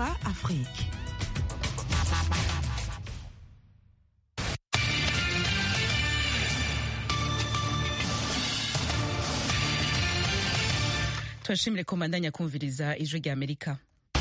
VOA Afrique. turashimire ko mbandanya kumviriza ijwi rya amerika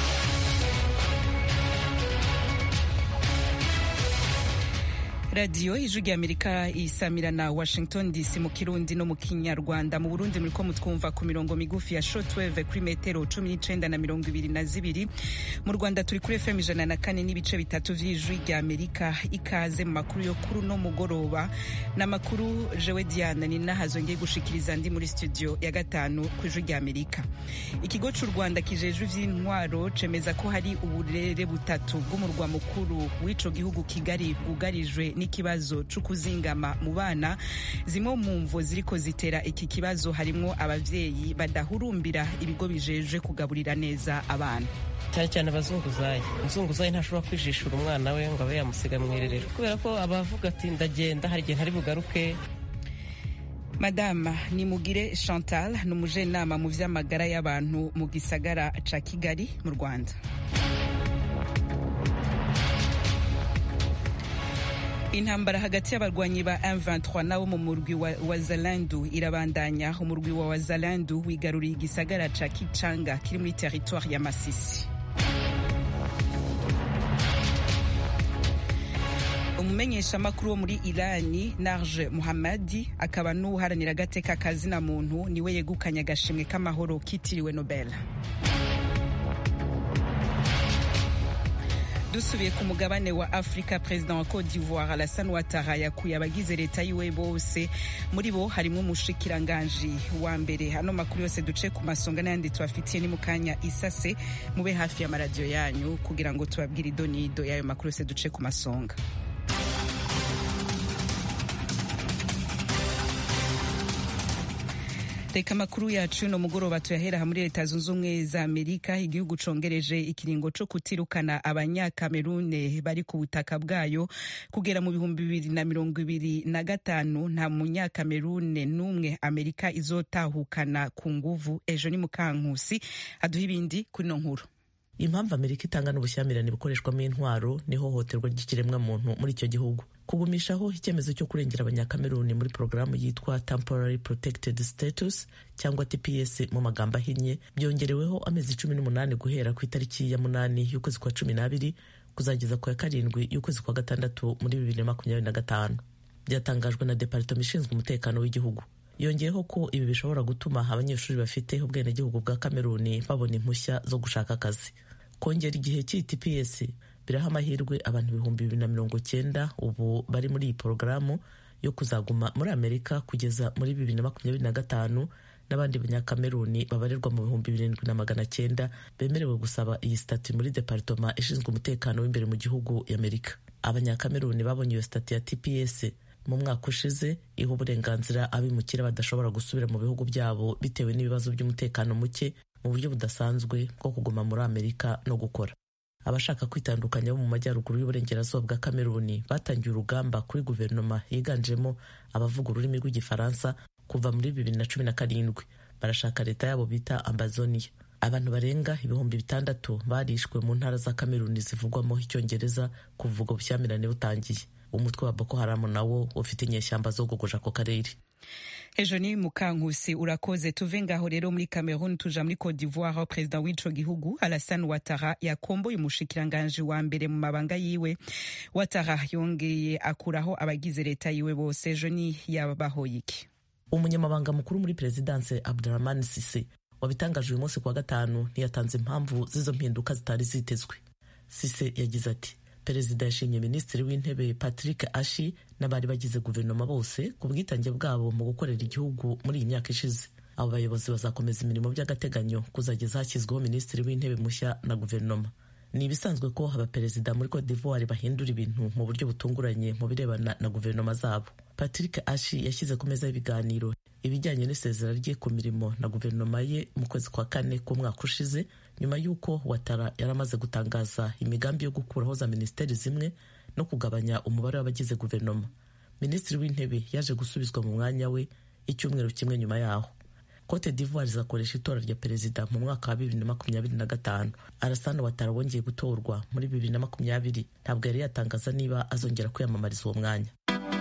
radiyo ijwi rya amerika isamira na washington dc mu kirundi no mu kinyarwanda mu burundi muriko mutwumva ku mirongo migufi ya shortwave kuri metero cumi n'icenda na mirongo ibiri na zibiri mu rwanda turi kuri fm ijana na kane n'ibice bitatu vy'ijwi rya amerika ikaze mu makuru yo kuri uno mugoroba n'amakuru jewe diana ni nahazo ngiye gushikiriza ndi muri studio ya gatanu ku ijwi rya amerika ikigo c'u rwanda kijejwe ivy'intwaro cemeza ko hari uburere butatu bw'umurwa mukuru w'ico gihugu kigali bwugarijwe n'ikibazo cyo kuzingama mu bana zimwe mu mvo ziriko zitera iki kibazo harimwo abavyeyi badahurumbira ibigo bijeje kugaburira neza abana cyane cyane abazunguzayi umuzunguzayi ntashobora kwijishura umwana we ngo abe yamusiga mu irerero kubera ko abavuga ati ndagenda hari igihe ntari bugaruke madama nimugire chantal ni umujenama mu vy'amagara y'abantu mu gisagara ca kigali mu rwanda intambara hagati y'abarwanyi ba M23 nabo mu murwi wa Wazalandu irabandanya umurwi wa Wazalandu wigaruriye igisagara ca Kichanga kiri muri territoire ya Masisi umumenyeshamakuru wo muri irani narje muhammadi akaba n'uharanira agateka kazina muntu niwe yegukanye agashimwe k'amahoro kitiriwe nobel dusubiye ku mugabane wa afurika perezida wa cote d'ivoire alassane ouattara yakuye abagize leta yiwe bose muri bo harimo umushikiranganji wa mbere ano makuru yose duce ku masonga n'ayandi tubafitiye ni mu kanya isase mube hafi y'amaradiyo yanyu kugira ngo tubabwire idonido y'ayo makuru yose duce ku masonga reka amakuru yacu no mugoroba tuyahera muri leta zunze ubumwe za amerika igihugu congereje ikiringo co kutirukana abanyakamerune bari ku butaka bwayo kugera mu bihumbi bibiri na mirongo ibiri na gatanu nta munyakamerune n'umwe amerika izotahukana ku nguvu ejo ni mukankusi aduha ibindi kuri no nkuru impamvu amerika itanga n'ubushyamirane bukoreshwamo intwaro n'ihohoterwa ry'ikiremwamuntu muri icyo gihugu kugumishaho icyemezo cyo kurengera abanyakameruni muri porogaramu yitwa temporary protected status cyangwa tps mu magambo ahinnye byongereweho amezi cumi n'umunani guhera ku itariki ya munani y'ukwezi kwa cumi n'abiri kuzageza ku ya karindwi y'ukwezi kwa gatandatu muri bibiri na makumyabiri na gatanu byatangajwe na departoma ishinzwe umutekano w'igihugu yongeyeho ko ibi bishobora gutuma abanyeshuri bafite ubwenegihugu bwa kameruni babona impushya zo gushaka akazi kongera igihe cy'iyi tps biraha amahirwe abantu ibihumbi bibiri na mirongo cyenda ubu bari muri iyi porogaramu yo kuzaguma muri amerika kugeza muri bibiri na makumyabiri na gatanu n'abandi banyakameruni babarirwa mu bihumbi birindwi na magana cyenda bemerewe gusaba iyi stati muri departoma ishinzwe umutekano w'imbere mu gihugu y'amerika abanyakameruni babonye iyo stati ya tps mu mwaka ushize iha uburenganzira abimukira badashobora gusubira mu bihugu byabo bitewe n'ibibazo by'umutekano muke mu buryo budasanzwe bwo kuguma muri amerika no gukora abashaka kwitandukanya bo mu majyaruguru y'uburengerazuba bwa kameruni batangiye urugamba kuri guverinoma yiganjemo abavuga ururimi rw'igifaransa kuva muri bibiri na cumi na karindwi barashaka leta yabo bita ambazonia abantu barenga ibihumbi bitandatu barishwe mu ntara za kameruni zivugwamo icyongereza kuva ubwo bushyamirane butangiye umutwe wa boko haramu nawo ufite inyeshyamba zo gugoja ako karere ejo ni mukankusi urakoze tuve ngaho rero muri cameroon tuja muri cote d'ivoire aho perezida w'ico gihugu alassane watara yakomboye umushikiranganji wa mbere mu mabanga yiwe watara yongeye akuraho abagize leta yiwe bose ejo ni yabahoye iki umunyamabanga mukuru muri perezidanse abdurahman sise wabitangaje uyu munsi kuwa gatanu ntiyatanze impamvu z'izo mpinduka zitari zitezwe sise yagize ati perezida yashimye minisitiri w'intebe patrick ashi n'abari bagize guverinoma bose ku bwitange bwabo mu gukorera igihugu muri iyi myaka ishize abo bayobozi bazakomeza imirimo by'agateganyo kuzageza hashyizweho minisitiri w'intebe mushya na guverinoma ni ibisanzwe ko abaperezida muri cote d'ivoire bahindura ibintu mu buryo butunguranye mu birebana na guverinoma zabo patrick ashi yashyize ku meza y'ibiganiro ibijyanye n'isezera rye ku mirimo na guverinoma ye mu kwezi kwa kane k'umwaka ushize nyuma y'uko watara yari amaze gutangaza imigambi yo gukuraho za minisiteri zimwe no kugabanya umubare w'abagize guverinoma minisitiri w'intebe yaje gusubizwa mu mwanya we icyumweru kimwe nyuma yaho cote d'ivoire izakoresha itora rya perezida mu mwaka wa bibiri na makumyabiri na gatanu arasana watara wongeye gutorwa muri bibiri na makumyabiri ntabwo yari yatangaza niba azongera kwiyamamariza uwo mwanya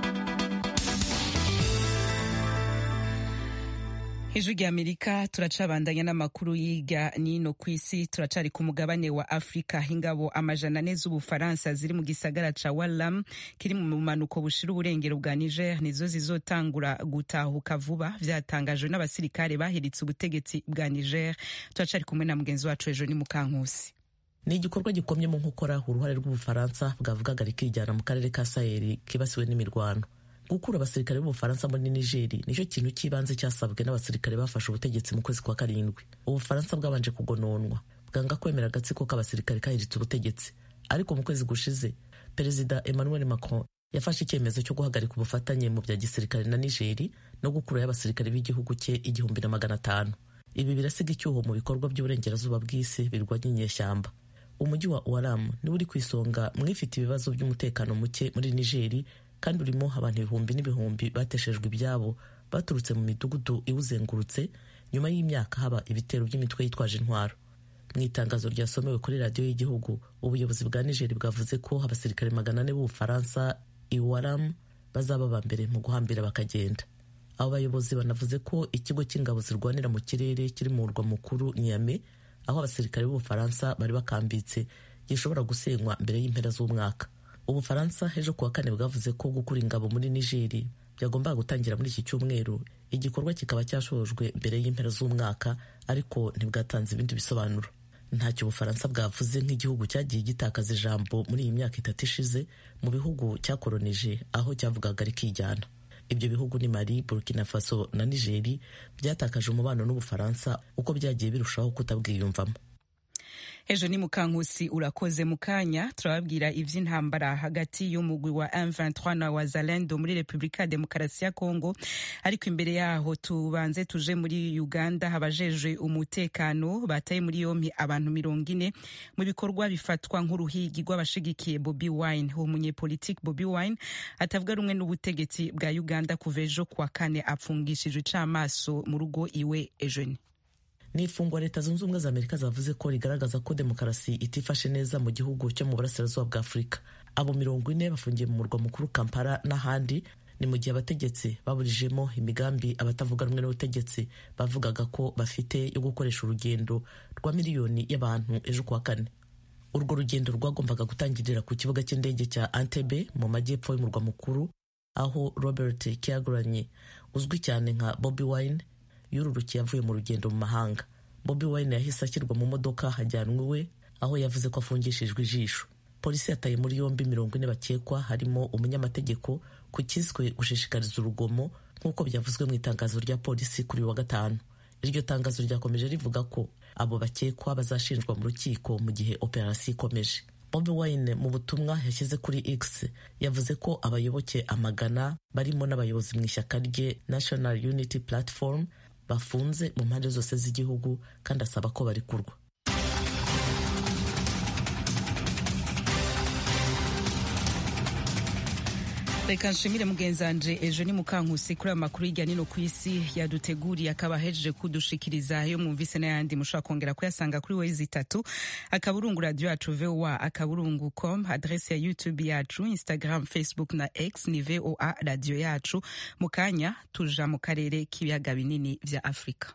hejuru ry'amerika turacabandanya n'amakuru yiga nino ku isi turacari ku mugabane wa afurika ingabo amajana ane z'ubufaransa ziri mu gisagara ca walam kiri mu bumanuko bushira uburengero bwa niger nizo zizotangura gutahuka vuba vyatangajwe n'abasirikare bahiritse ubutegetsi bwa niger turacari kumwe na mugenzi wacu ejo ni mukankusi ni igikorwa gikomye mu nkokora uruhare rw'ubufaransa bwavugaga rikijyana mu karere ka saheli kibasiwe n'imirwano gukura abasirikare b'ubufaransa muri nigeri nicyo kintu cy'ibanze cyasabwe n'abasirikare bafashe ubutegetsi mu kwezi kwa karindwi ubufaransa bwabanje kugononwa bwanga kwemera agatsiko k'abasirikare kahiritse ubutegetsi ariko mu kwezi gushize perezida emmanuel macron yafashe icyemezo cyo guhagarika ubufatanye mu bya gisirikare na nigeri no gukurayo abasirikare b'igihugu cye igihumbi na magana atanu ibi birasiga icyuho mu bikorwa by'uburengerazuba bw'isi birwanya inyeshyamba umujyi wa waramu niwo uri ku isonga mwifite ibibazo by'umutekano muke muri nigeri kandi urimo abantu ibihumbi n'ibihumbi bateshejwe ibyabo baturutse mu midugudu iwuzengurutse nyuma y'imyaka haba ibitero by'imitwe yitwaje intwaro mu itangazo ryasomewe kuri radiyo y'igihugu ubuyobozi bwa nigeri bwavuze ko abasirikare magana ane b'ubufaransa iwaramu bazaba ba mbere mu guhambira bakagenda abo bayobozi banavuze ko ikigo cy'ingabo zirwanira mu kirere kiri mu murwa mukuru nyame aho abasirikare b'ubufaransa bari bakambitse gishobora gusenywa mbere y'impera z'umwaka ubufaransa ejo kuwa kane bwavuze ko gukura ingabo muri nigeri byagombaga gutangira muri iki cyumweru igikorwa kikaba cyashojwe mbere y'impera z'umwaka ariko ntibwatanze ibindi bisobanuro ntacyo ubufaransa bwavuze nk'igihugu cyagiye gitakaza ijambo muri iyi myaka itatu ishize mu bihugu cyakoronije aho cyavugaga rikijyana ibyo bihugu ni mali burkina faso na nigeri byatakaje umubano n'ubufaransa uko byagiye birushaho kutabwiyumvamo ejo ni mukankusi urakoze mu kanya turababwira ivy'intambara hagati y'umugwi wa M23 na wazalendo muri Repubulika ya Demokarasi ya Kongo ariko imbere yaho tubanze tuje muri Uganda habajejwe umutekano bataye muri yompi abantu mirongo ine mu bikorwa bifatwa nk'uruhigi rw'abashigikiye Bobi Wine umunyepolitiki Bobi Wine atavuga rumwe n'ubutegetsi bwa Uganda kuva ejo kuwa kane apfungishijwe icamaso mu rugo iwe ejoni ni ifungwa leta zunze ubumwe za amerika zavuze ko rigaragaza ko demokarasi itifashe neza mu gihugu cyo mu burasirazuba bwa afurika abo mirongo ine bafungiye mu murwa mukuru kampala n'ahandi ni mu gihe abategetsi baburijemo imigambi abatavuga rumwe n'ubutegetsi bavugaga ko bafite yo gukoresha urugendo rwa miliyoni y'abantu ejo kuwa kane urwo rugendo rwagombaga gutangirira ku kibuga cy'indege cya antebe mu majyepfo y'umurwa mukuru aho robert kyagulanyi uzwi cyane nka bobi wine yururukiye avuye mu rugendo mu mahanga bobi wine yahise ashyirwa mu modoka hajyanwe iwe aho yavuze ko afungishijwe ijisho polisi yataye muri yombi mirongo ine bakekwa harimo umunyamategeko ku kiswe gushishikariza urugomo nk'uko byavuzwe mu itangazo rya polisi kuri uyu wa gatanu iryo tangazo ryakomeje rivuga ko abo bakekwa bazashinjwa mu rukiko mu gihe operasiyo ikomeje bobi wine mu butumwa yashyize kuri x yavuze ko abayoboke amagana barimo n'abayobozi mu ishyaka rye national unity platform bafunze mu mpande zose z'igihugu kandi asaba ko barekurwa reka nshimire mugenzanje ejo ni mukankusi kuri ayo makuru hirya nino ku isi yaduteguriye akaba ahejeje kudushikiriza yo mwumvise n'ayandi mushobora kongera kuyasanga kuri wezi itatu akaburungu radiyo yacu voa akaburungu com adrese ya youtube yacu instagram facebook na x ni voa radiyo yacu mu kanya tuja mu karere k'ibiyaga binini vya afurika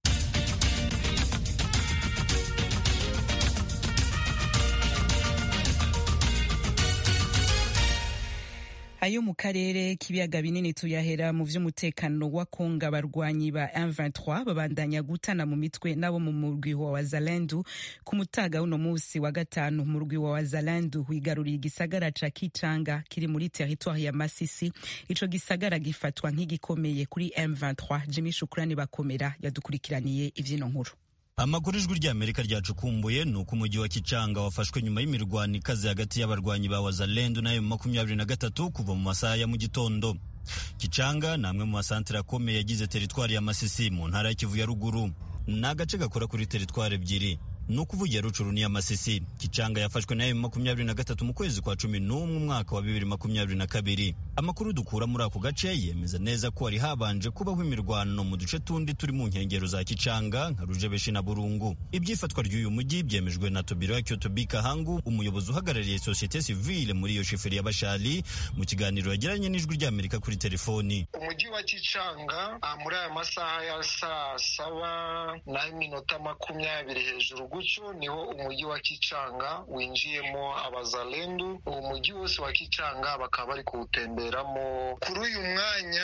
ayo mu karere k'ibiyaga binini tuyahera mu vy'umutekano wa Kongo abarwanyi ba M23 babandanya gutana mu mitwe nabo mu murwi wa Wazalendu ku mutaga uno musi wa gatanu murwi wa Wazalendu wigaruriye igisagara ca Kichanga kiri muri territoire ya Masisi ico gisagara gifatwa nk'igikomeye kuri M23 Jimmy Shukrani bakomera yadukurikiraniye ivyino nkuru amakuru ijwi ry'amerika ryacukumbuye ni uko umujyi wa kicanga wafashwe nyuma y'imirwano ikaze hagati y'abarwanyi ba wazalendu nayo makumyabiri na gatatu kuva mu masaha ya mu gitondo kicanga ni amwe mu masantere akomeye yagize teritwari ya masisi mu ntara ya kivu ya ruguru ni agace gakora kuri teritwari ebyiri ni ukuvugira rucuru n'iya masisi kicanga yafashwe na emu makumyabiri na gatatu mu kwezi kwa cumi n'umwe umwaka wa bibiri makumyabiri na kabiri amakuru dukura muri ako gace yemeza neza ko hari habanje kubaho imirwano mu duce tundi turi mu nkengero za kicanga nka rujebeshi na burungu ibyifatwa ry'uyu mujyi byemejwe na tobiro ya kyoto bikahangu umuyobozi uhagarariye sosiyete sivile muri iyo sheferi ya bashali mu kiganiro yagiranye n'ijwi ry'amerika kuri telefoni umujyi wa kicanga muri aya masaha ya saa saba n'iminota makumyabiri hejuru gutyo niho umujyi wa kicanga winjiyemo abazalendu uwo mujyi wose wa kicanga bakaba bari kuwutemberamo kuri uyu mwanya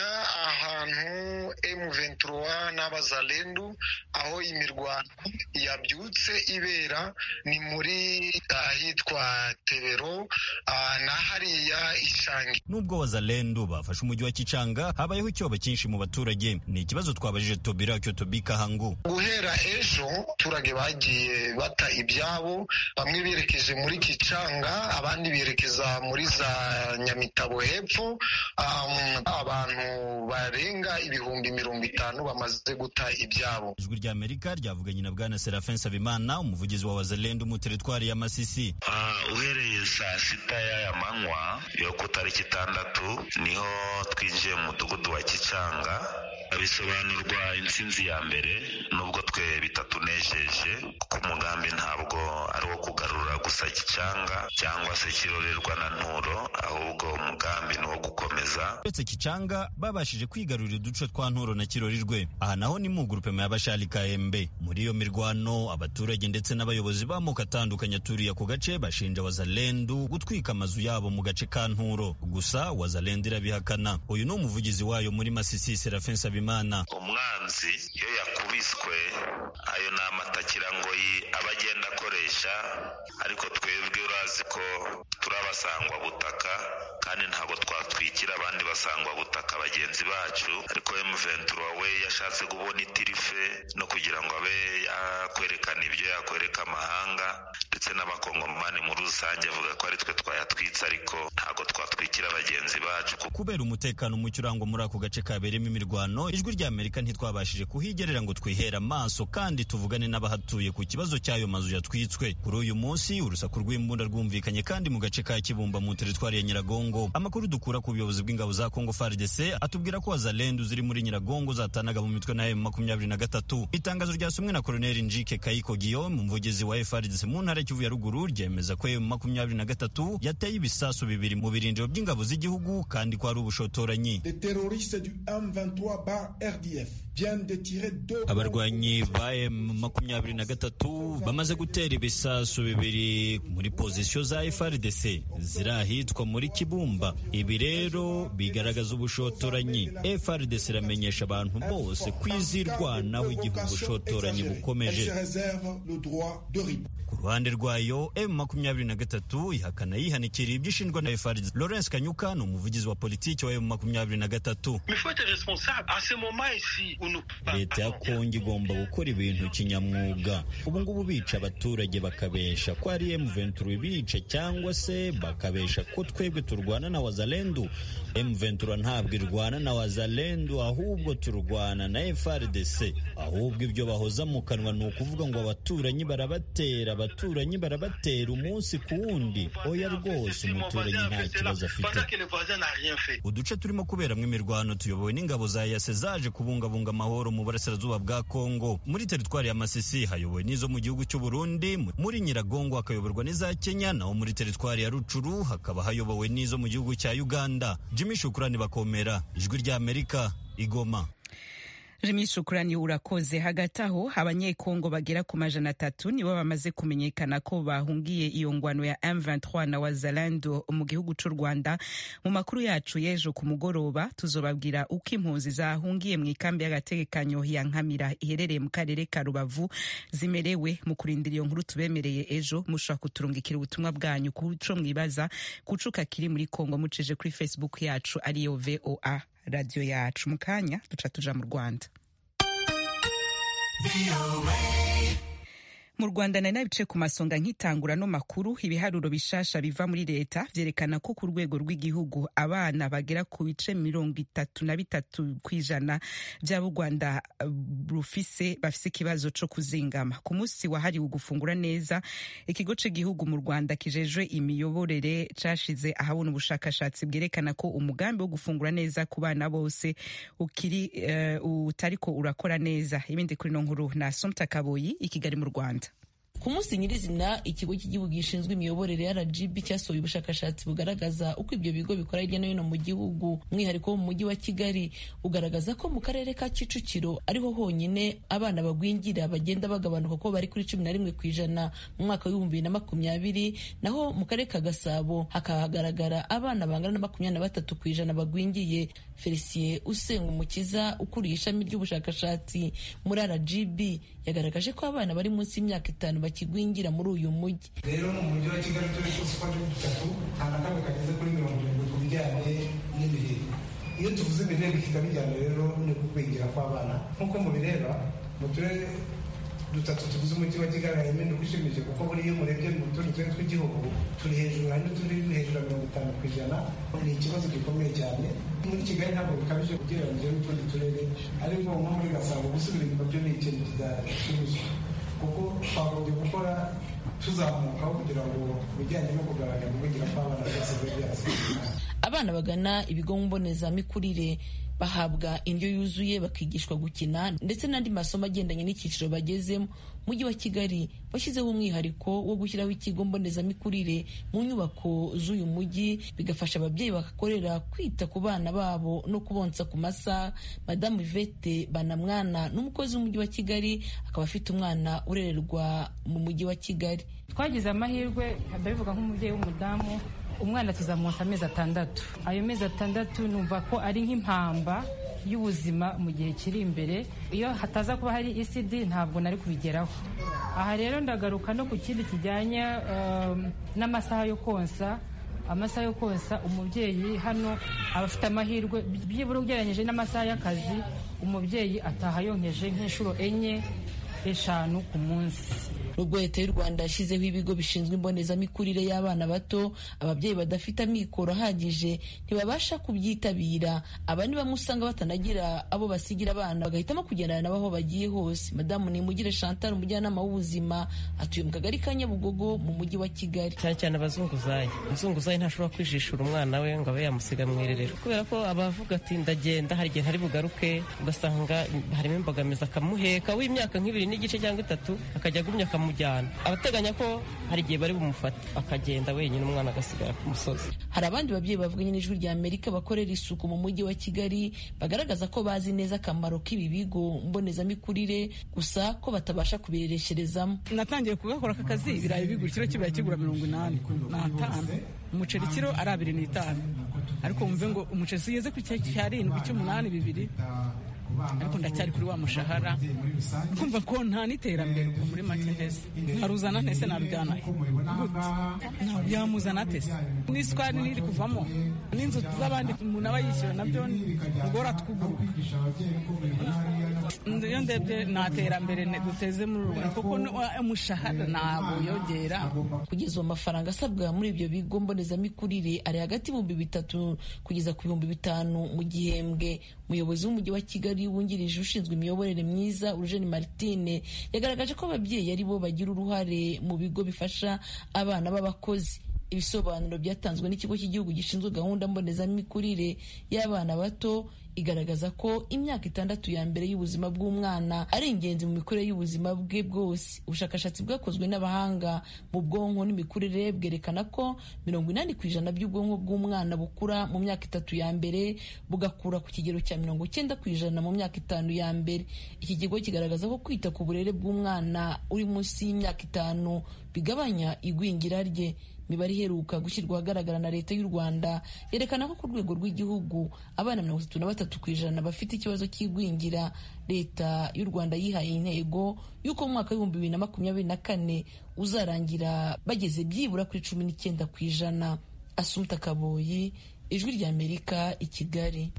ahantu M23 n'abazalendu aho imirwano yabyutse ibera ni muri ahitwa Tebero na hariya Ishangi nubwo wazalendu bafashe umujyi wa kicanga habayeho icyoba cyinshi mu baturage ni ikibazo twabajije tobira kyoto bikahangu guhera ejo abaturage bagiye bata ibyabo bamwe berekeje muri kicanga abandi berekeza muri za nyamitabo hepfo um, abantu barenga ibihumbi mirongo itanu bamaze guta ibyabo ijwi rya amerika ryavuganye na bwana serafin nsabimana umuvugizi wa wazalendo mu teritwari ya masisi uh, uhereye saa sita y'aya manywa yo ku tariki itandatu niho twinjiye mu mudugudu wa kicanga bisobanurwa intsinzi ya mbere nubwo twe bitatunejeje kuko umugambi ntabwo ari uwo kugarura gusa kicanga cyangwa se kirorerwa na nturo ahubwo umugambi ni uwo gukomeza uretse kicanga babashije kwigarurira uduce twa nturo na kirorirwe aha naho ni mu grupema y'abashali kaembe muri iyo mirwano abaturage ndetse n'abayobozi b'amoko atandukanye aturiye ako gace bashinja wazalendu gutwika amazu yabo mu gace ka nturo gusa wazalendu irabihakana uyu ni umuvugizi wayo muri masisi serafin nsabimana umwanzi iyo yakubiswe ayo ni amatakirangoyi aba agenda akoresha ariko twebwe urazi ko turi abasangwa butaka kandi ntabwo twatwikira abandi basangwa butaka bagenzi bacu ariko M23 we yashatse kubona itirife no kugira ngo abe yakwerekana ibyo yakwereka amahanga ndetse n'abakongomani muri rusange avuga ko ari twe twayatwitse ariko ntabwo twatwikira bagenzi bacu kubera umutekano muke urangwa muri ako gace kabereyemo imirwano ijwi rya amerika ntitwabashije kuhigerera ngo twihere amaso kandi tuvugane n'abahatuye ku kibazo cy'ayo mazu yatwitswe kuri uyu munsi urusaku rw'imbunda rwumvikanye kandi mu gace ka kibumba mu teritwari ya nyiragongo amakuru dukura ku buyobozi bw'ingabo za kongo fardc atubwira ko wazalendu ziri muri nyiragongo zatanaga mu mitwe na m makumyabiri na gatatu itangazo ryasomwe na koloneli njike kayiko guillaume umuvugizi wa frdc mu ntara kivu ya ruguru ryemeza ko m makumyabiri na gatatu yateye ibisasu bibiri mu birindiro by'ingabo z'igihugu kandi ko ari ubushotoranyi abarwanyi ba m makumyabiri na gatatu bamaze gutera ibisasu bibiri muri pozisiyo za frdc ziri ahitwa muri kibumba ibi rero bigaragaza ubushotoranyi frdc iramenyesha abantu bose kwizirwanaho igihe ubushotoranyi bukomeje ku ruhande rwayo m makumyabiri na gatatu ihakana yihanikira ibyo ishinjwa na frdc lawrence kanyuka ni umuvugizi wa politiki wa m makumyabiri na gatatu leta ya kongo igomba gukora ibintu kinyamwuga ubu ngubu bica abaturage bakabesha ko ari M23 bica cyangwa se bakabesha ko twebwe turwana na wazalendu M23 ntabwo irwana na wazalendu ahubwo turwana na FRDC ahubwo ibyo bahoza mu kanwa ni ukuvuga ngo abaturanyi barabatera abaturanyi barabatera umunsi ku wundi oya rwose umuturanyi nta kibazo afite uduce turimo kuberamo imirwano tuyobowe n'ingabo za yase zaje kubungabunga amahoro mu burasirazuba bwa Kongo muri teritwari ya Masisi hayobowe n'izo mu gihugu cy'u Burundi muri Nyiragongo hakayoborwa n'iza Kenya naho muri teritwari ya Rucuru hakaba hayobowe n'izo mu gihugu cya Uganda Jimmy Shukrani bakomera ijwi rya Amerika igoma Jimmy Shukrani urakoze hagati aho abanyekongo bagera ku majana atatu nibo bamaze kumenyekana ko bahungiye iyo ngwano ya M23 na Wazalando mu gihugu cy'u Rwanda mu makuru yacu y'ejo ku mugoroba tuzobabwira uko impunzi zahungiye mu ikambi y'agategekanyo ya Nkamira iherereye mu karere ka Rubavu zimerewe mu kurindira iyo nkuru tubemereye ejo mushobora kuturungikira ubutumwa bwanyu ku co mwibaza kucuka kiri muri Kongo mucije kuri Facebook yacu ariyo VOA radiyo yacu mu kanya duca tuja mu rwanda mu rwanda nari nabice ku masonga nkitangura no makuru ibiharuro bishasha biva muri leta vyerekana ko ku rwego rw'igihugu abana bagera ku bice mirongo itatu na bitatu kw'ijana vy'abo u rwanda rufise bafise ikibazo co kuzingama ku munsi wahariwe gufungura neza ikigo c'igihugu mu rwanda kijejwe imiyoborere cashize ahabona ubushakashatsi bwerekana ko umugambi wo gufungura neza ku bana bose ukiri uh, utariko urakora neza ibindi kuri no nkuru na Assumpta Kaboyi i Kigali mu Rwanda ku munsi nyirizina ikigo cy'igihugu gishinzwe imiyoborere rgb cyasohoye ubushakashatsi bugaragaza uko ibyo bigo bikora hirya no hino mu gihugu umwihariko wo mu mujyi wa kigali ugaragaza ko mu karere ka kicukiro ariho honyine abana bagwingira bagenda bagabanuka ko bari kuri cumi na rimwe ku ijana mu mwaka w'ibihumbi bibiri na makumyabiri naho mu karere ka gasabo hakahagaragara abana bangana na makumyabiri na batatu ku ijana bagwingiye felicien usenga umukiza ukuriye ishami ry'ubushakashatsi muri rgb yagaragaje ko abana bari munsi y'imyaka itanu bakigwingira muri uyu mujyi rero mu mujyi wa kigali turi twose uko ari dutatu nta na kamwe kageze kuri mirongo irindwi ku bijyanye n'imirire iyo tuvuze imirire bihita bijyana rero no kugwingira kw'abana nk'uko mubireba mu turere dutatu tugize umujyi wa kigali harimo impinduka ishimishije kuko buriya iyo murebye mu tundi turere tw'igihugu turi hejuru hari n'utundi hejuru ya mirongo itanu ku ijana ni ikibazo gikomeye cyane muri kigali ntabwo bikabije ugereranyije n'utundi turere ariko nko muri gasabo gusubira inyuma byo ni ikintu kidashimishije kuko twagombye gukora tuzamukaho kugira ngo bijyanye no kugaragaza kuvugira ko abana bose bibe byasubira abana bagana ibigo mbonezamikurire bahabwa indyo yuzuye bakigishwa gukina ndetse n'andi masomo agendanye n'icyiciro bagezemo mujyi wa kigali washyizeho umwihariko wo gushyiraho ikigo mbonezamikurire mu nyubako z'uyu mujyi bigafasha ababyeyi bagakorera kwita ku bana babo no kubonsa ku masaha madamu ivete banamwana n'umukozi w'umujyi wa kigali akaba afite umwana urererwa mu mujyi wa kigali twagize amahirwe ndabivuga nk'umubyeyi w'umudamu umwana tuzamuha amezi atandatu ayo mezi atandatu numva ko ari nk'impamba y'ubuzima mu gihe kiri imbere iyo hataza kuba hari ECD ntabwo nari kubigeraho aha rero ndagaruka no ku kindi kijyanye n'amasaha yo konsa amasaha yo konsa umubyeyi hano aba afite amahirwe byibura ugereranyije n'amasaha y'akazi umubyeyi ataha yonkeje nk'inshuro enye eshanu ku munsi nubwo leta y'u rwanda yashyizeho ibigo bishinzwe imbonezamikurire y'abana bato ababyeyi badafite amikoro ahagije ntibabasha kubyitabira aba ni bamwe usanga batanagira abo basigira abana bagahitamo kugendana nabo aho bagiye hose madamu nimugire chantal umujyanama w'ubuzima atuye mu kagari ka nyabugogo mu mujyi wa kigali cyane cyane abazunguzayi umuzunguzayi ntashobora kwijishura umwana we ngo abe yamusiga mu irerero kubera ko abavuga ati ndagenda hari igihe ntari bugaruke ugasanga harimo imbogamizi akamuheka w'imyaka nk'ibiri n'igice cyangwa itatu akajya agumya akamujyana abateganya ko hari igihe bari bumufate akagenda wenyine umwana agasigara ku musozi hari abandi babyeyi bavuganye n'ijwi rya amerika bakorera isuku mu mujyi wa kigali bagaragaza ko bazi neza akamaro k'ibi bigo mbonezamikurire gusa ko batabasha kubireresherezamo natangiye kugakora aka kazi ibirayi bigura ikiro kibirayi kigura mirongo inani n'atanu umuceri kiro ari abiri n'itanu ariko wumve ngo umuceri ugeze ku cyarindwi cy'umunani bibiri ariko ndacyari kuri wa mushahara kumva ko nta n'iterambere ubwo muri make ntese ntaruzana ntese narujyana yamuzana atese n'isukari n'iri kuvamo n'inzu z'abandi umuntu aba yishyura nabyo ngora twuguruka iyo ndebye nta terambere duteze muri uru rwanda kuko umushahara ntabwo yongera kugeza uwo mafaranga asabwa muri ibyo bigo mbonezamikurire ari hagati y'ibihumbi bitatu kugeza ku bihumbi bitanu mu gihembwe umuyobozi w'umujyi wa kigali wungirije ushinzwe imiyoborere myiza urujeni martine yagaragaje ko ababyeyi ari bo bagira uruhare mu bigo bifasha abana b'abakozi ibisobanuro byatanzwe n'ikigo cy'igihugu gishinzwe gahunda mbonezamikurire y'abana bato igaragaza ko imyaka itandatu ya mbere y'ubuzima bw'umwana ari ingenzi mu mikurire y'ubuzima bwe bwose ubushakashatsi bwakozwe n'abahanga mu bwonko n'imikurire bwerekana ko mirongo inani ku ijana by'ubwonko bw'umwana bukura mu myaka itatu ya mbere bugakura ku kigero cya mirongo icyenda ku ijana mu myaka itanu ya mbere iki kigo kigaragaza ko kwita ku burere bw'umwana uri munsi y'imyaka itanu bigabanya igwingira rye imibare iheruka gushyirwa ahagaragara na leta y'u rwanda yerekana ko ku rwego rw'igihugu abana mirongo itatu na batatu ku ijana bafite ikibazo cy'igwingira leta y'u rwanda yihaye intego y'uko mu mwaka w'ibihumbi bibiri na makumyabiri na kane uzarangira bageze byibura kuri cumi n'icyenda ku ijana asumta kaboyi ijwi ry'amerika i kigali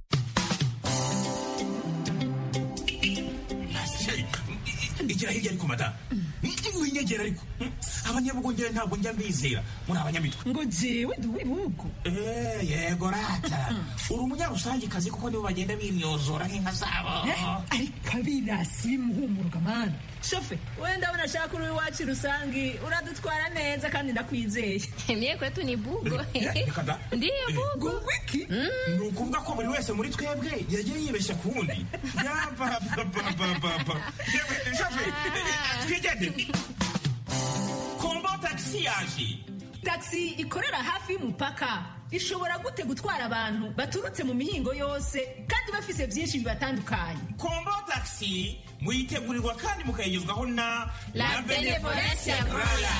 igira hirya ariko madamu winyegera ariko abanyabugongera ntabwo njya mbizera muri abanyamitwe ngo jewe ndi uw'ibihugu yego rata uri umunyarusangikazi kuko nibo bagenda bimyozora nk'inka zabo ariko abirasi bimuhumuruka mani shofe wenda ndabona ashaka uri iwacu rusangi uradutwara neza kandi ndakwizeye mye kwetu ni bugo ndiyo bugo wiki ni ukuvuga ko buri wese muri twebwe yagiye yibeshya ku wundi yabababababa shofe twigende kombo tagisi yaje tagisi ikorera hafi y'umupaka ishobora gute gutwara abantu baturutse mu mihingo yose kandi bafise byinshi bibatandukanye kombo tagisi muyitegurirwa kandi mukayigezwaho na la benevolencia roya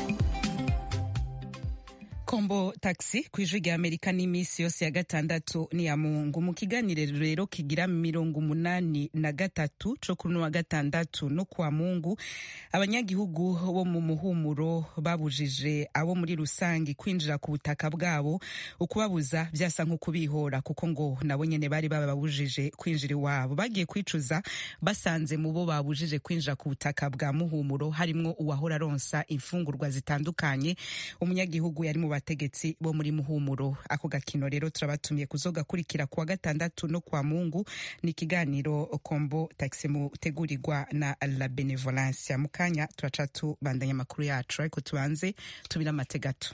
kombo taxi ku ijwi rya amerika n'iminsi yose ya gatandatu ni ya mungu mu kiganiro rero kigira mirongo umunani na gatatu co kuri wa gatandatu no kwa mungu abanyagihugu bo mu muhumuro babujije abo muri rusange kwinjira ku butaka bwabo ukubabuza byasa nko kubihora kuko ngo nabo nyene bari bababujije kwinjira iwabo bagiye kwicuza basanze mu bo babujije kwinjira ku butaka bwa muhumuro harimwo uwahora aronsa imfungurwa zitandukanye umunyagihugu yari mu bategetsi bo muri muhumuro ako gakino rero turabatumiye kuzogakurikira kuwa gatandatu no kwa mungu ni ikiganiro kombo taxi mutegurirwa na la benevolencia mu kanya turaca tubandanya amakuru yacu ariko tubanze tubire amategato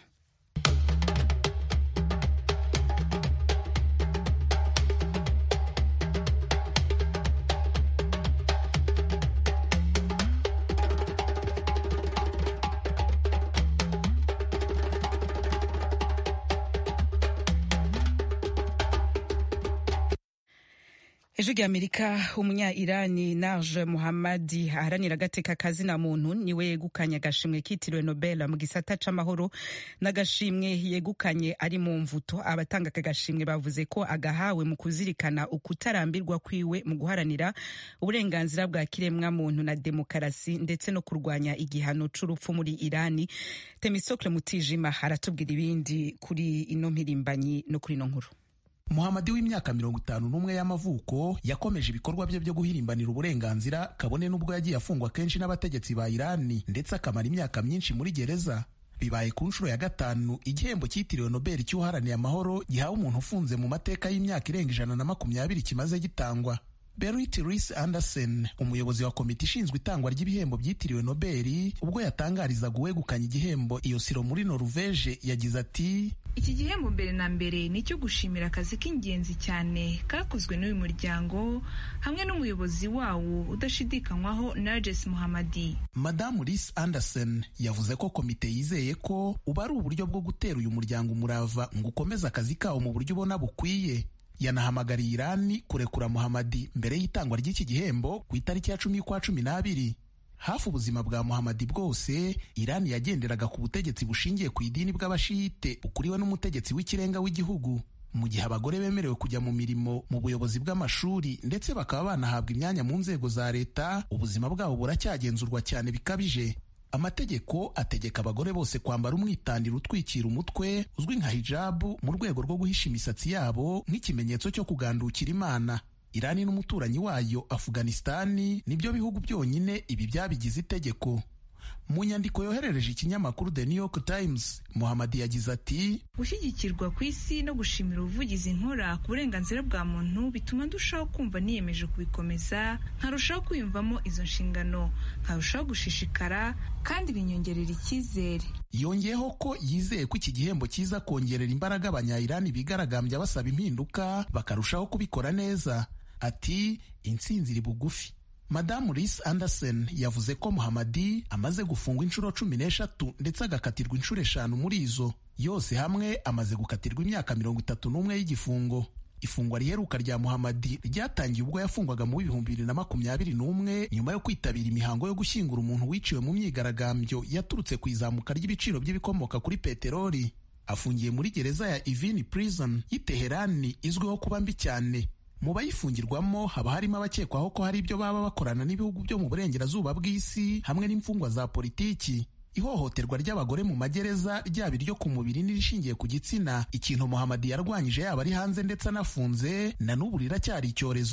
ejo rya amerika umunya irani narje muhamadi aharanira agateka kazina muntu niwe yegukanye agashimwe kitiriwe nobel mu gisata c'amahoro n'agashimwe yegukanye ari mu mvuto abatanga aka gashimwe bavuze ko agahawe mu kuzirikana ukutarambirwa kwiwe mu guharanira uburenganzira bwa kiremwa muntu na demokarasi ndetse no kurwanya igihano c'urupfu muri irani temisokle mutijima aratubwira ibindi kuri ino mpirimbanyi no kuri ino nkuru muhamadi w'imyaka mirongo itanu n'umwe y'amavuko yakomeje ibikorwa bye byo guhirimbanira uburenganzira kabone n'ubwo yagiye afungwa kenshi n'abategetsi ba irani ndetse akamara imyaka myinshi muri gereza bibaye ku nshuro ya gatanu igihembo cyitiriwe nobel cy'uharaniye amahoro gihawe umuntu ufunze mu mateka y'imyaka irenga ijana na makumyabiri kimaze gitangwa Berit Rees Anderson umuyobozi wa komite ishinzwe itangwa ry'ibihembo byitiriwe Nobel ubwo yatangarizaga uwegukanye igihembo iyo siro muri Norvege yagize ati iki gihembo mbere na mbere ni icyo gushimira akazi k'ingenzi cyane kakozwe n'uyu muryango hamwe n'umuyobozi wawo udashidikanywaho Narges Muhamadi Madamu Rees Anderson yavuze ko komite yizeye ko uba ari uburyo bwo gutera uyu muryango umurava ngo ukomeze akazi kawo mu buryo ubona bukwiye yanahamagariye Irani kurekura Muhamadi mbere y'itangwa ry'iki gihembo ku itariki ya cumi y'ukwa cumi n'abiri hafi ubuzima bwa Muhamadi bwose Irani yagenderaga ku butegetsi bushingiye ku idini bw'abashiyite bukuriwe n'umutegetsi w'ikirenga w'igihugu mu gihe abagore bemerewe kujya mu mirimo mu buyobozi bw'amashuri ndetse bakaba banahabwa imyanya mu nzego za leta ubuzima bwabo buracyagenzurwa cyane bikabije amategeko ategeka abagore bose kwambara umwitandiro utwikira umutwe uzwi nka hijabu mu rwego rwo guhisha imisatsi yabo nk'ikimenyetso cyo kugandukira imana irani n'umuturanyi wayo afuganistani nibyo bihugu byonyine ibi byabigize itegeko mu nyandiko yoherereje ikinyamakuru The New York Times Muhamadi yagize ati gushyigikirwa ku isi no gushimira ubuvugizi nkora ku burenganzira bwa muntu bituma ndushaho kumva niyemeje kubikomeza nkarushaho kwiyumvamo izo nshingano nkarushaho gushishikara kandi binyongerera icyizere yongeyeho ko yizeye ko iki gihembo kiza kongerera imbaraga abanyayirani bigaragambya basaba impinduka bakarushaho kubikora neza ati intsinzi iri bugufi Madamu Rees Anderson yavuze ko Muhamadi amaze gufungwa inshuro cumi n'eshatu ndetse agakatirwa inshuro eshanu muri izo yose hamwe amaze gukatirwa imyaka mirongo itatu n'umwe y'igifungo ifungwa riheruka rya Muhamadi ryatangiye ubwo yafungwaga mu bihumbi bibiri na makumyabiri n'umwe nyuma yo kwitabira imihango yo gushyingura umuntu wiciwe mu myigaragambyo yaturutse ku izamuka ry'ibiciro by'ibikomoka kuri peteroli afungiye muri gereza ya Evin Prison y'i Teherani izwiho kuba mbi cyane mu bayifungirwamo haba harimo abakekwaho ko hari ibyo baba bakorana n'ibihugu byo mu burengerazuba bw'isi hamwe n'imfungwa za politiki ihohoterwa ry'abagore mu magereza ryaba iryo ku mubiri n'irishingiye ku gitsina ikintu muhamadi yarwanyije yaba ari hanze ndetse anafunze na n'ubu riracyari icyorezo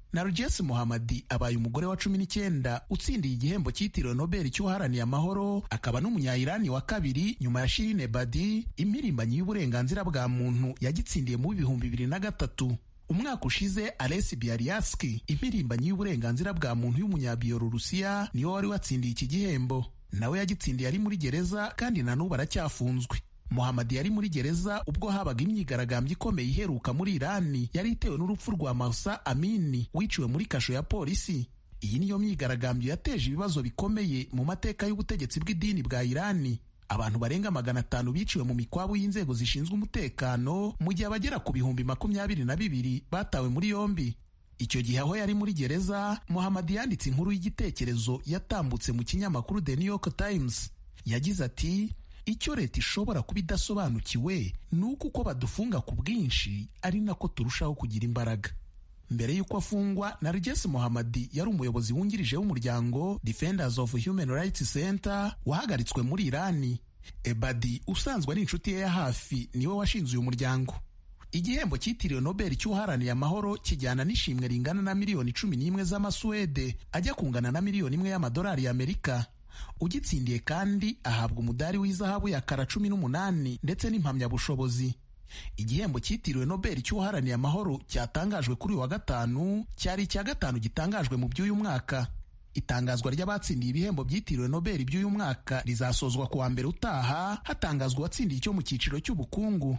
narges muhamadi abaye umugore wa cumi n'icyenda utsindiye igihembo cyitiriwe nobel cy'uwaharaniye amahoro akaba n'umunyayirani wa kabiri nyuma ya shirine badi impirimbanyi y'uburenganzira bwa muntu yagitsindiye mu bihumbi bibiri na gatatu umwaka ushize alesi bialiaski impirimbanyi y'uburenganzira bwa muntu y'umunyabiyorurusiya niwe wari watsindiye iki gihembo nawe yagitsindiye ari muri gereza kandi na n'ubu aracyafunzwe muhamadi yari muri gereza ubwo habaga imyigaragambyo ikomeye iheruka muri irani yari itewe n'urupfu rwa mausa amini wiciwe muri kasho ya polisi iyi niyo myigaragambyo yateje ibibazo bikomeye mu mateka y'ubutegetsi bw'idini bwa irani abantu barenga magana atanu biciwe mu mikwabu y'inzego zishinzwe umutekano mu gihe abagera ku bihumbi makumyabiri na bibiri batawe muri yombi icyo gihe aho yari muri gereza muhamadi yanditse inkuru y'igitekerezo yatambutse mu kinyamakuru the new york times yagize ati icyo leta ishobora kuba idasobanukiwe ni uko uko badufunga ku bwinshi ari nako turushaho kugira imbaraga mbere y'uko afungwa narges muhamadi yari umuyobozi wungirije w'umuryango defenders of human rights center wahagaritswe muri irani ebadi usanzwe ari inshuti ye ya hafi niwe washinze uyu muryango igihembo cyitiriwe nobel cy'uharaniye amahoro kijyana n'ishimwe ringana na miliyoni cumi n'imwe z'amasuwede ajya kungana na miliyoni imwe y'amadolari y'amerika ugitsindiye kandi ahabwa umudari w'izahabu ya kara cumi n'umunani ndetse n'impamyabushobozi igihembo cyitiriwe nobel cy'uwaharaniye amahoro cyatangajwe kuri uyu wa gatanu cyari icya gatanu gitangajwe mu by'uyu mwaka itangazwa ry'abatsindiye ibihembo byitiriwe nobel by'uyu mwaka rizasozwa ku wa mbere utaha hatangazwa uwatsindiye icyo mu cyiciro cy'ubukungu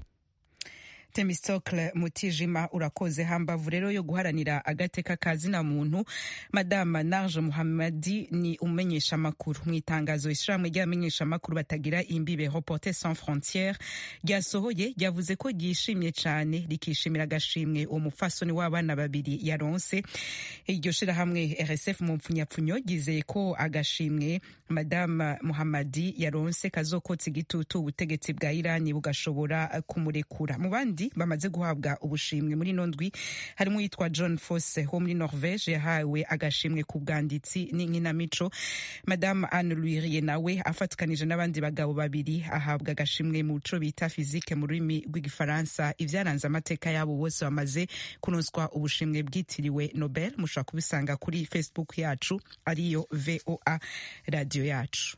temistokle mutijima urakoze hambavu rero yo guharanira agateka ka zina muntu madama narje muhamadi ni umumenyesha makuru mu itangazo ishyirahamwe ry'abamenyesha makuru batagira imbibe reporter sans frontiere ryasohoye ryavuze ko ryishimye cyane rikishimira agashimwe uwo mupfasoni w'abana babiri yaronse iryo shirahamwe rsf mu mpfunyapfunyo ryizeye ko agashimwe madama muhamadi yaronse kazokotsa igitutu ubutegetsi bwa irani bugashobora kumurekura mu bandi bamaze guhabwa ubushimwe muri ino ndwi harimo uwitwa john fosse wo muri norvege yahawe agashimwe ku bwanditsi n'inkinamico madamu anne luirie nawe afatikanije n'abandi bagabo babiri ahabwa agashimwe mu co bita fizike mu rurimi rw'igifaransa ibyaranze amateka yabo bose bamaze kunozwa ubushimwe bwitiriwe nobel mushobora kubisanga kuri facebook yacu ariyo voa radiyo yacu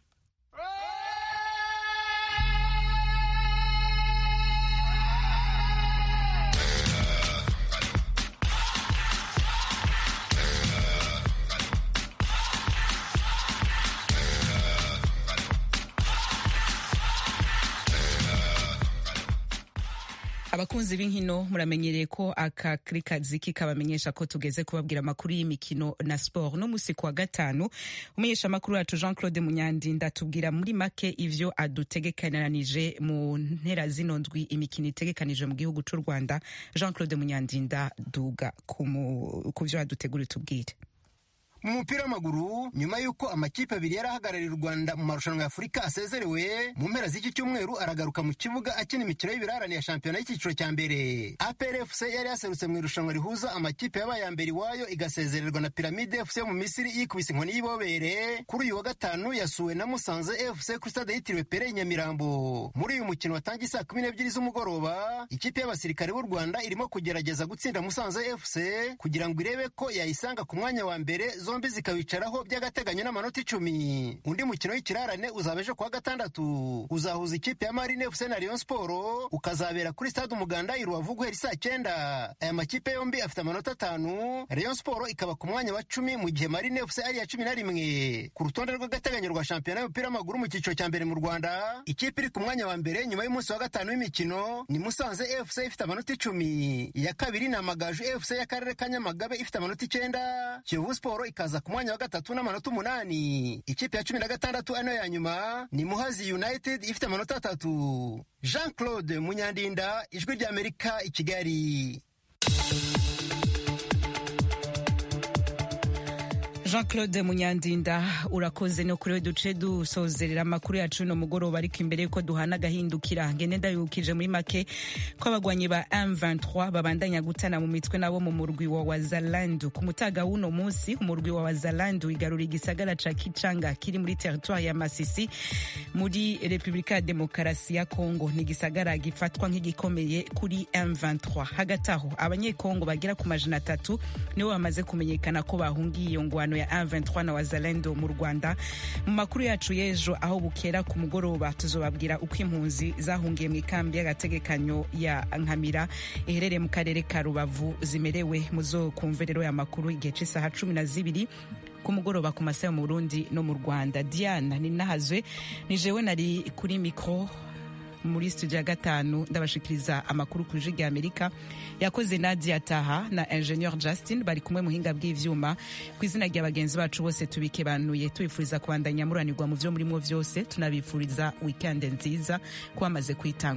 abakunzi b'inkino muramenyereye ko aka kari kaziki kabamenyesha ko tugeze kubabwira amakuru y'imikino na sport no musi kuwa gatanu umumenyesha amakuru yacu jean claude munyandinda tubwira muri make ivyo adutegekananije mu ntera zino ndwi imikino itegekanije mu gihugu c'u rwanda jean claude munyandinda duga ku vyo adutegura tubwire mu mupira w'amaguru nyuma y'uko amakipe abiri yari ahagarariye u rwanda mu marushanwa ya afurika asezerewe mu mpera z'iki cyumweru aragaruka mu kibuga akina imikino y'ibirarane ya shampiyona y'icyiciro cya mbere APRFC yari yaserutse mu irushanwa rihuza amakipe yabaye ya mbere iwayo igasezererwa na piramide fc yo mu misiri yikubise inkoni y'ibobere kuri uyu wa gatanu yasuwe na musanze fc kuri stade yitiriwe pere i nyamirambo muri uyu mukino watangiye saa kumi n'ebyiri z'umugoroba ikipe y'abasirikare b'u rwanda irimo kugerageza gutsinda musanze fc kugira ngo irebe ko yayisanga ku mwanya wa mbere zombi zikawicaraho by'agateganyo n'amanota icumi undi mukino w'ikirarane uzaba ejo kuwa gatandatu uzahuza ikipe ya marine fc na rayon sport ukazabera kuri stade umuganda i rubavu guhera saa cyenda aya makipe yombi afite amanota atanu rayon sport ikaba ku mwanya wa cumi mu gihe marine fc ari iya cumi na rimwe ku rutonde rw'agateganyo rwa shampiyona y'umupira w'amaguru mu cyiciro cya mbere mu rwanda ikipe iri ku mwanya wa mbere nyuma y'umunsi wa gatanu w'imikino ni musanze fc ifite amanota icumi iya kabiri ni amagaju fc y'akarere ka nyamagabe ifite amanota icyenda kiyovu sport ikaza ku mwanya wa gatatu n'amanota umunani ikipe ya cumi na gatandatu ano ya nyuma ni muhazi united ifite amanota atatu jean claude munyandinda ijwi ry'amerika i kigali jean claude munyandinda urakoze no kuri we duce dusozerera amakuru yacu no mugoroba ariko imbere yuko duhana agahindukira ngende ndabibukije muri make ko abagwanyi ba M23 babandanya gutana mu mitwe nabo mu murwi wa Wazalandu ku mutaga w'uno munsi umurwi wa Wazalandu igarura igisagara ca Kichanga kiri muri territoire ya Masisi muri Republika ya Demokarasi ya Kongo ni igisagara gifatwa nk'igikomeye kuri M23 hagati aho abanyekongo bagera ku majana atatu nibo bamaze kumenyekana ko bahungiye iyo ngwano ya M23 na Wazalendo mu Rwanda mu makuru yacu y'ejo aho bukera ku mugoroba tuzobabwira uko impunzi zahungiye mu ikambi y'agategekanyo ya Nkamira iherereye mu karere ka Rubavu zimerewe muzo kumva rero ya makuru igihe cy'isaha cumi na zibiri ku mugoroba ku masaha mu Burundi no mu Rwanda Diana ninahazwe ni jewe nari kuri mikro muri studio ya gatanu ndabashikiriza amakuru ku ijwi Amerika yakoze Nadia Taha na Ingenieur Justin bari kumwe muhinga bw'ivyuma ku izina rya bagenzi bacu bose tubikebanuye tubifuriza kubandanya muranirwa mu vyo murimo vyose tunabifuriza weekend nziza kwamaze kwitanga